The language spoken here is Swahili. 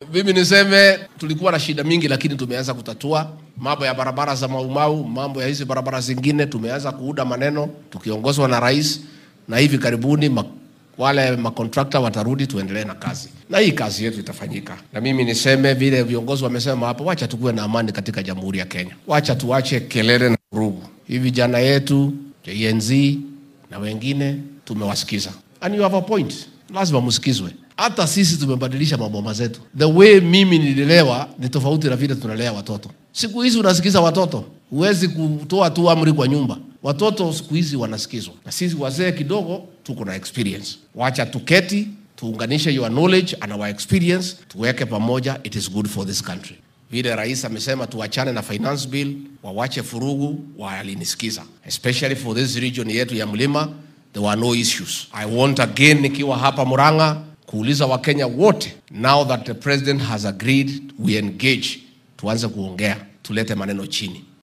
mimi niseme tulikuwa na shida mingi, lakini tumeanza kutatua mambo ya barabara za Maumau, mambo ya hizi barabara zingine, tumeanza kuuda maneno tukiongozwa na rais, na hivi karibuni ma, wale makontrakta watarudi, tuendelee na kazi, na hii kazi yetu itafanyika. Na mimi niseme vile viongozi wamesema hapo, wacha tukuwe na amani katika Jamhuri ya Kenya, wacha tuache kelele na vurugu. Hii vijana yetu Gen Z na wengine tumewasikiza, and you have a point, lazima msikizwe. Hata sisi tumebadilisha maboma zetu. The way mimi nililelewa ni tofauti na vile tunalea watoto. Siku hizi unasikiza watoto, huwezi kutoa tu amri kwa nyumba. Watoto siku hizi wanasikizwa, na sisi wazee kidogo tuko na experience. Wacha tuketi tuunganishe your knowledge and our experience, tuweke pamoja, it is good for this country. Vile rais amesema tuachane na finance bill, wawache furugu, walinisikiza, especially for this region yetu ya mlima, there were no issues. I want again nikiwa hapa Murang'a kuuliza Wakenya wote, now that the president has agreed we engage, tuanze kuongea, tulete maneno chini.